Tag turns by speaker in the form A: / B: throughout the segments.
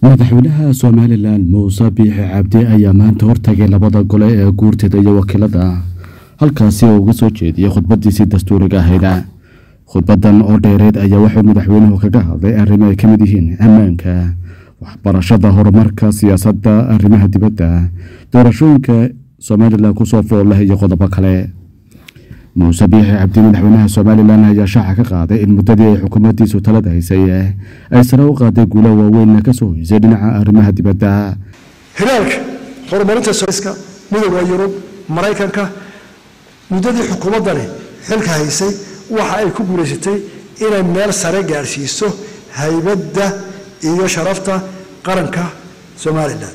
A: madaxweynaha somalilan muuse biixi cabdi ayaa maanta hortagay labada gole ee guurtida iyo wakiilada halkaasi oo uga soo jeediyey khudbadiisii dastuuriga ahayd khudbadan oo dheereed ayaa wuxuu madaxweynuhu kaga hadlay arrimo ay ka mid yihiin ammaanka waxbarashada horumarka siyaasadda arrimaha dibadda doorashooyinka somalilan kusoo fool leh iyo qodobo kale muuse biixi cabdi madaxweynaha somalilan ayaa shaaca ka qaaday in muddadii ay xukuumaddiisu talada haysay ay sare u qaaday guulaha waaweynna ka soo hoysay dhinaca arrimaha dibadda
B: hiraalka horumarinta soska midooda yurub maraykanka muddadii xukuumaddani xilka haysay waxa ay ku guulaysatay inay meel sare gaadhsiiso haybadda iyo sharafta qaranka somalilan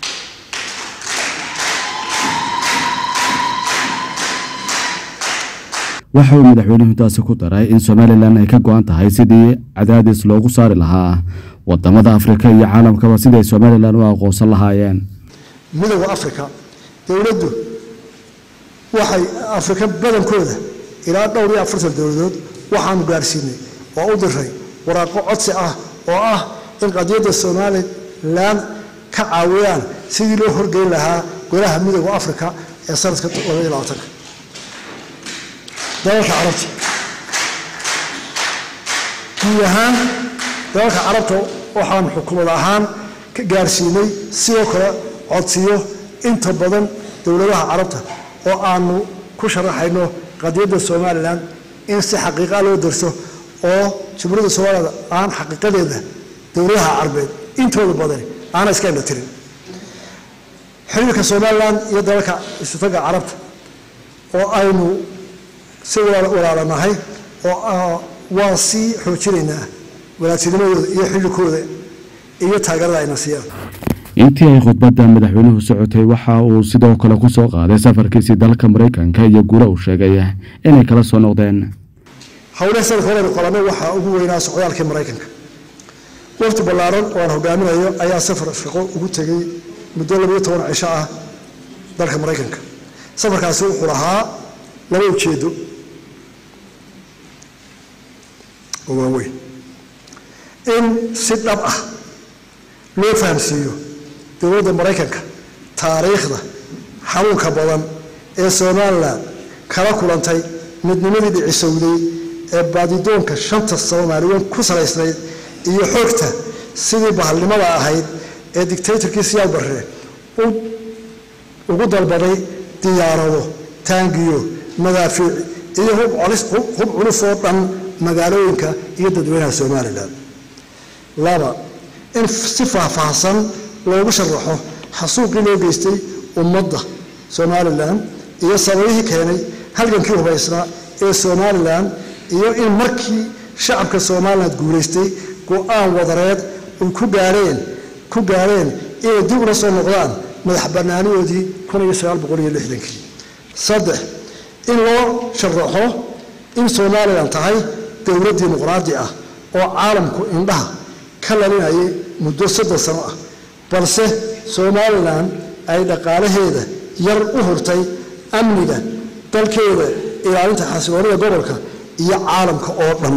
A: waxa uu madaxweynuhu taasi ku daray in somalilan ay ka go-an tahay sidii cadaadis loogu saari lahaa wadamada afrika iyo caalamkaba siday somalilan u aqoonsan lahaayeen
B: midooda afrika dowladdu waxay afrika badankooda ilaa dhowr iyo afartan dowladood waxaanu gaadhsiinay oo u diray waraaqo codsi ah oo ah in qadiyadda somalilan ka caawiyaan sidii loo horgeyn lahaa golaha midooda afrika ee sanadka labaiyo labaatanka dalalka carabta guud ahaan dalalka carabta waxaanu xukuumad ahaan ka gaadhsiinay sidoo kale codsiyo inta badan dowladaha carabta oo aanu ku sharaxayno qadiyadda somalilan in si xaqiiqa loo darso oo jumhuuriyadda somalilan aan xaqiiqadeeda dowladaha carbeed intooda badan aana iska indha tirin xiriirka somalilan iyo dalalka istitaga carabta oo aynu si walaalanahay oo waan sii xoojinaynaa walaadtinimadooda iyo xillikooda iyo taageerada ayna siiyaan
A: intii ay khudbadda madaxweynuhu socotay waxa uu sidoo kale ku soo qaaday safarkiisii dalka maraykanka iyo guula uu sheegay inay kala soo noqdeen
B: howlaha sanadka horeynu qabanay waxaa ugu weynaa socdaalkii maraykanka wafti ballaaran oo aan hogaaminayo ayaa safar shaqo ugu tegay muddo labayo toban cisho ah dalka maraykanka safarkaasi wuxuu lahaa laba ujeedo oo waaweyn in si dhab ah loo fahamsiiyo dowladda maraykanka taariikhda xanuunka badan ee somalilan kala kulantay midnimadii dhicisowday ee baadidoonka shanta soomaaliyeed ku salaysnayd iyo xoogta sidii bahalnimada ahayd ee dictatorkii siyaal barre ugu dalbaday diyaarado taangiyo madaafiic iyo hub culus oo dhan magaalooyinka iyo dadweynaha somalilan laba in si faahfaahsan loogu sharaxo xasuuqii loo geystay ummadda somalilan iyo sababihii keenay halgankii hubaysnaa ee somalilan iyo in markii shacabka somalilan guulaystay go-aan wadareed ay ku gaareen ku gaareen inay dib ula soo noqdaan madax banaanidoodii kun iyo sagaal boqol iyo lixdankii saddex in loo sharaxo in somalilan tahay dowlad dimuqraadi ah oo caalamku indhaha ka lalinayay muddo soddon sano ah balse somalilan ay dhaqaalaheeda yar u hurtay amniga dalkeeda ilaalinta xasiloonida gobolka iyo caalamka oo dhan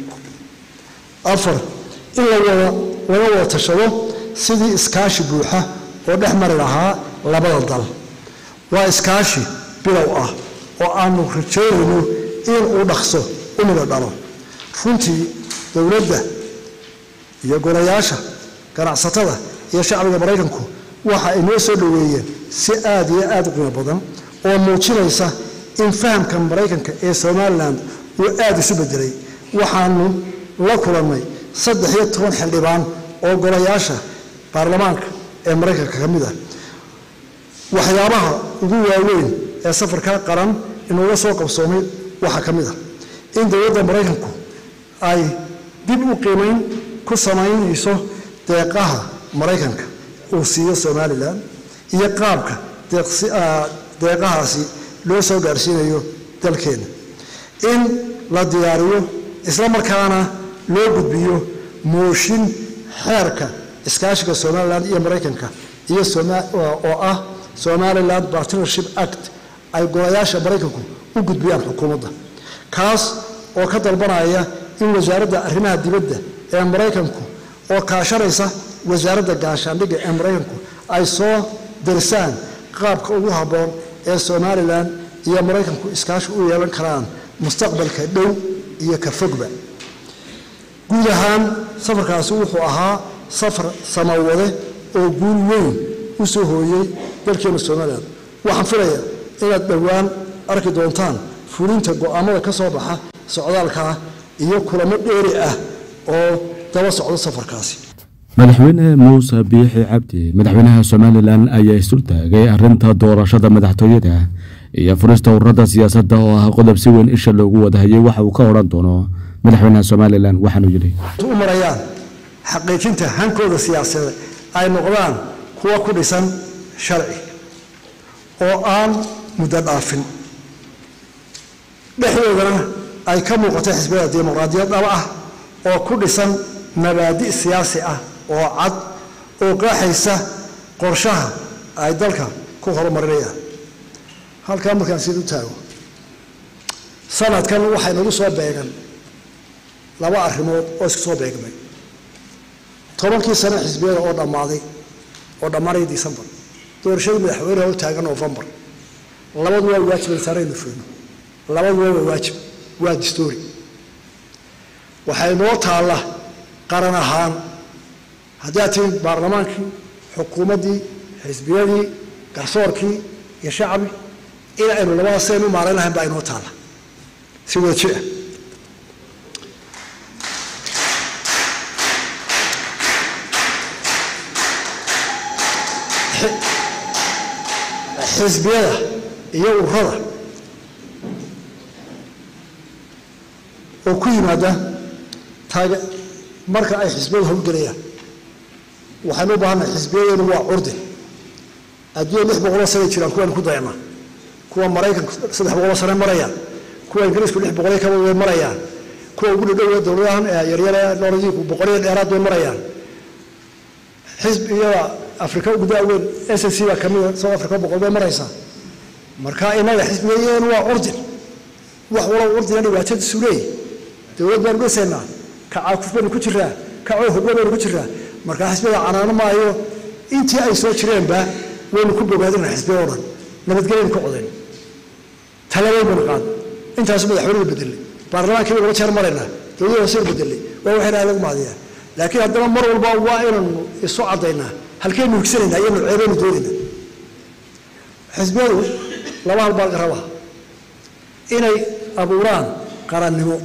B: afar in laga wada tashado sidii iskaashi buuxa oo dhex mari lahaa labada dal waa iskaashi bilow ah oo aanu rajaynayno in uu dhaqso u midho dhalo runtii dowladda iyo golayaasha ganacsatada iyo shacbiga maraykanku waxa ay noo soo dhoweeyeen si aada iyo aada u qiimo badan oo muujinaysa in fahamka maraykanka ee somalilan uu aada isu bedelay waxaanu la kulannay saddex iyo toban xildhibaan oo golayaasha baarlamaanka ee maraykanka ka mid ah waxyaabaha ugu waaweyn ee safarka qaran inuuga soo qabsoomay waxaa ka mid ah in dowladda maraykanku ay dib u qiimayn ku samaynayso deeqaha maraykanka uu siiyo somalilan iyo qaabka deeqahaasi loo soo gaarsiinayo dalkeena in la diyaariyo isla markaana loo gudbiyo mooshin xeerka iskaashiga somalilan iyo maraykanka iyo oo ah somaliland partnership act ay golayaasha maraykanku u gudbiyaan xukuumadda kaas oo ka dalbanaya in wasaaradda arrimaha dibadda ee maraykanku oo kaashanaysa wasaaradda gaashaandhigga ee maraykanku ay soo darsaan qaabka ugu habboon ee somalilan iyo maraykanku iskaashi u yeelan karaan mustaqbalka dhow iyo ka fogba guud ahaan safarkaasi wuxuu ahaa safar samawade oo guul weyn u soo hooyey dalkeena somalilan waxaan filaya inaad dhowaan arki doontaan fulinta go'aamada ka soo baxa socdaalkaa iyo kulamo dheeri ah oo daba socdo safarkaasi
A: madaxweyne muuse biixi cabdi madaxweynaha somalilan ayaa isultaagay arinta doorashada madaxtooyada iyo furista ururada siyaasadda oo ah qodob si weyn isha loogu wadahayay waxa uu ka odhan doono madaxweynaha somalilan waxaanuu yidhi
B: u marayaan xaqiijinta hankooda siyaasadeed ay noqdaan kuwa ku dhisan sharci oo aan muddo dhaafin dhexdoodana ay ka muuqato xisbiyada dimuqraadiyad dhaba ah oo ku dhisan mabaadi' siyaasi ah oo cad oo qaaxaysa qorshaha ay dalka ku horumarinayaan halkaa markaan sid u taago sanadkan waxay nagu soo beegan laba arrimood oo isku soo beegmay tobankii sano xisbiyada oo dhammaaday oo dhammaanaya decembar doorashadii madaxweyneha u taagan novembar labadu waa waajib saaraynu feyno labadu waa waajib waa distoori waxay noo taalla qaran ahaan haddii aad tihiin baarlamaankii xukuumaddii xisbiyadii garsoorkii iyo shacbi in aynu labada seen u maarayn lahayn baa inoo taalla si wada jir ah xisbiyada iyo ururada oo ku yimaada taage marka ay xisbiyadu howlgelayaan waxaynu u baahannahay xisbiyadeenu waa curdi adduunya lix boqoloo sanay jiraan kuwaynu ku dayanaa kuwa maraykanku saddex boqoloo sane marayaan kuwa ingiriisku lix boqolyo kaba way marayaan kuwa ugu dhadhow dowladahan yaryare nooradiiku boqolyo dheeraad way marayaan xisbiyada afrika ugu daaweyn s c baa kamida south africa boqol bay maraysaa marka inaga xisbiyadeenu waa curdin wax walow curdina dhibaatadiisu leeyahy dowlad baanu dhisaynaa kacaakuf baynu ku jiraa kacoo hoglo baynu ku jiraa markaa xisbiyada canaano maayo intii ay soo jireenba waynu ku bogaadina xisbiya o dhan nabadgelyaynu ka codayn talabayn baynu qaad intaasu madaxweynada bedelay baarlamaankii baynu laba jeer maraynaa dowladda hooseynu bedelay waa waxayna aad lagu mahadiyaa laakiin haddana mar walba waa inaynu isu caddaynaa halkeynu higsanaynaa iyo nuceebaynu doonaynaa xisbiyadu laba hal baa rabaa inay abuuraan qarannimo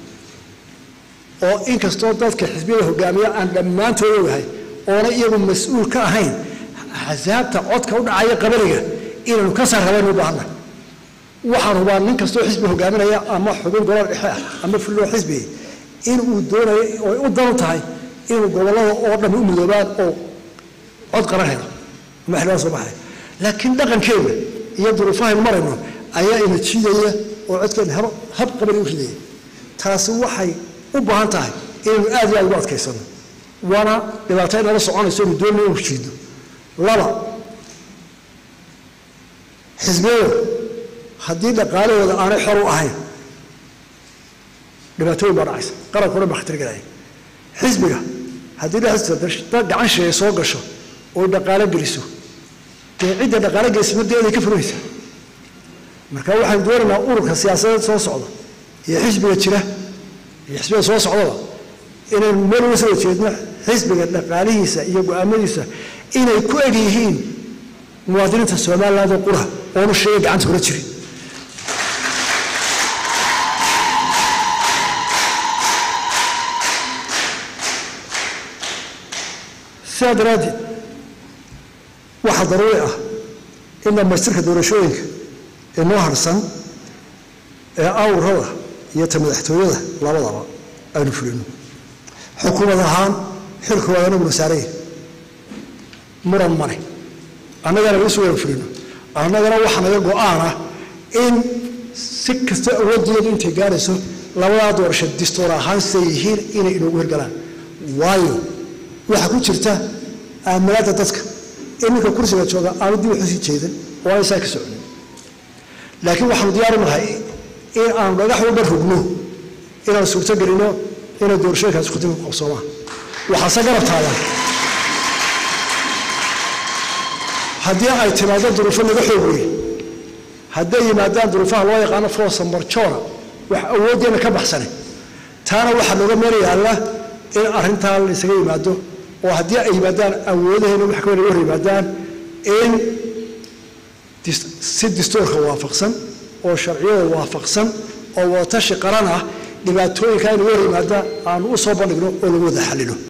B: oo inkastoo dadka xisbiyada hogaamiya aan dhammaantood ogahay oona iyagu mas-uul ka ahayn axsaabta codka u dhacaya qabaliga inaynu ka saar rabaynu u baahannahay waxaan hubaa nin kastoo xisbi hogaaminaya ama xubin gobol dhexe ah ama fulloo xisbiga inuu doonayo oy u danu tahay inuu gobollada oo dhan u midoobaan oo cod qaran helo ama xildhibaan soo baxaya laakiin dhaqankeena iyo duruufahaynu marayno ayaa ina jiidaya oo codkeena hab hab qabali u ridaya taasi waxay u baahan tahay inaynu aad iyo aad ugu adkaysano waana dhibaato inala soconayso inu doonay inu jiidno laba xisbiyada haddii dhaqaalahooda aanay xor u ahayn dhibaatooyin baa dhacaysa qarankuna baa khatar gelaya xisbiga haddii dhexdiisa gacan sheeye soo gasho oo dhaqaalo geliso dee cidda dhaqaalo gelisa madeeday ka furaysa marka waxaan doonaynaa ururka siyaasadeed soo socda iyo xisbiga jira iyo xisbiga soo socdaba inaynu meel uga soo jeedno xisbiga dhaqaalihiisa iyo go-aamadiisa inay ku eg yihiin muwaadiniinta somaliland oo qura oonu sheega gacanta kula jirin sidaa daraaddeed waxaa daruuri ah in dhamaystirka doorashooyinka ee noo harsan ee awrada iyo ta madaxtooyada labadaba aynu fulino xukuumad ahaan xilkooda anaguna saaraya muran male annagana isu waynu fulino annagana waxaa naga go-aan ah in si kasta awooddeedu intay gaarayso labadaa doorasho distoor ahaan siday yihiin inay inoogu hirgalaan waayo waxaa ku jirta aaminaadda dadka in ninka kursiga jooga aanu dib waxu sii jeedan oo aan isaa ka soconin laakiin waxaanu diyaaru nahay in aanu dhagax walba rugno inaan suurto gelino inay doorashooyinkaas kudib qabsoomaan waxaase garab taagan haddii ay timaado duruufo naga xoog weyn hadday yimaadaan duruufaha loo yaqaano forsa marjora wax awooddeena ka baxsane taana waxaa looga meel yaalla in arrintaa la isaga yimaado oo haddii ay yimaadaan awoodaheena wax kaweyn hor yimaadaan in si dastuurka waafaqsan oo sharciyada waafaqsan oo wadatashi qaran ah dhibaatooyinka aynu hor yimaada aanu u soo bandhigno oo lagu wada xallilo